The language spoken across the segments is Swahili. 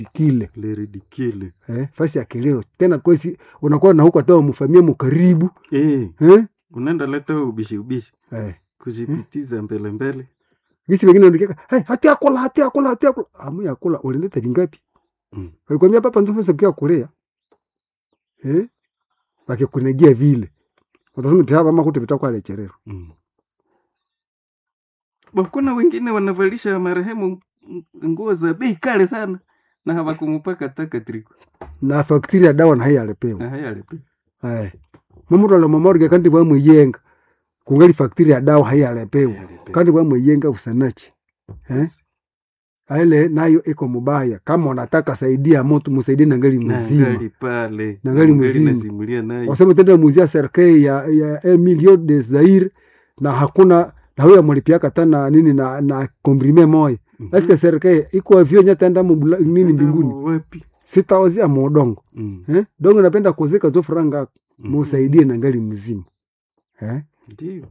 kile le ridicule eh, fasi ya kilio tena kwesi unakuwa na huko hata wamfamia mkaribu eh, eh? unaenda leta ubishi ubishi eh. kujipitiza mbele mbele gisi wengine wanaandika hey, hati akula hati akula hati akula amu ya kula ulileta vingapi Mm. alikwambia papa ndio pesa kia kulea eh wakikunegia vile utasema tayari mama kuti vitakuwa lecherero mm. Bo, kuna wengine wanavalisha marehemu ng- nguo za bei kale sana na hawakumupaka taka triko na faktiri ya dawa na haya alipewa na haya alipe eh mumuru ala mamorge kandi bwa muyenga kungali faktiri ya dawa haya alipewa kandi bwa muyenga usanachi eh aile nayo iko mubaya kama unataka saidia moto musaidie na ngali mzima nangali pale Na ngali Ngali mzima. nasimulia naye wasema tenda muzia serikali ya, ya un million de Zaire na hakuna na huyo amlipiaka tana nini na na komprime moya Mhm. eske serikali iko avyo nyatenda mubula nini mbinguni Namo wapi sitawazia modongo Mm. eh dongo napenda kuzika zo franga Mhm. musaidie na ngali mzima eh ndio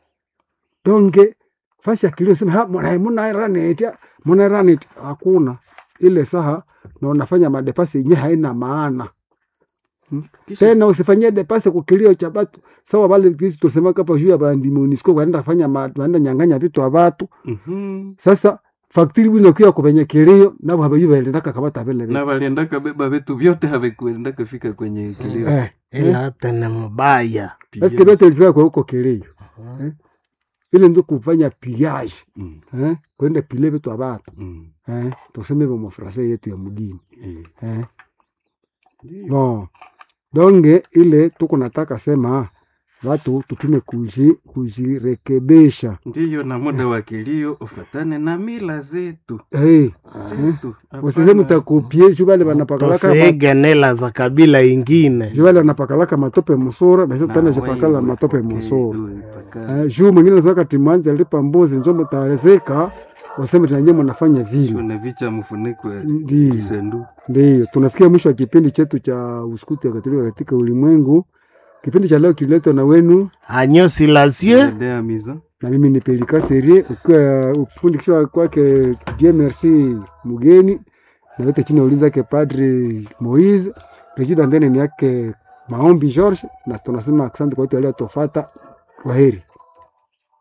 donge fasi ya kilio sema ha mwana muna raneti muna raneti hakuna ile saha na unafanya madepasi yenyewe haina maana Kisha- tena usifanyie depase kukilio cha batu sawa vale kisi tulisema kapa juu ya bandi MONUSCO wanaenda fanya ma- wanaenda nyang'anya vitu wa watu Mhm. sasa faktiri bwino kia kupenye kilio nabo habayi baendaka kabata vile vile na waliendaka beba vitu vyote havikuendaka fika kwenye kilio eh ila hata ni mbaya Pia- eske vyote ilifika kwa huko kilio eh ile ndio kufanya pillage Mm. eh kwenda pile vitu wa watu Mm. eh tuseme hivyo mafrasa yetu ya mgini Eh. eh Ndio. no donge ile tuko nataka sema watu tupime kuji kujirekebisha ndiyo na muda wa kilio ufatane na mila zetu hey. zetu usiseme Hapana. utakupie juu vale wanapakalaka ma- tusiige nela za kabila ingine juu vale wanapakalaka matope musura na sisi Na tena wewe jipakala matope upokee, musura uipakale. eh, juu mwingine nasema timanzi alipa mbuzi njo mtawezeka useme tenanye mnafanya vile Shone vicha mfuniko ya Ndiyo. kisanduku ndiyo tunafikia mwisho wa kipindi chetu cha uskuti ya katolika katika ulimwengu kipindi cha leo kiletwa na wenu agneau silencieux Dea miza na mimi ni Pelika Serie, ukiwa ufundikishwa kwake Dieu merci mgeni na yote chini ya ulinzi yake Padri Moise Regida ndene ni yake Maombi George, na tunasema asante kwa wote waliotofata. Kwaheri.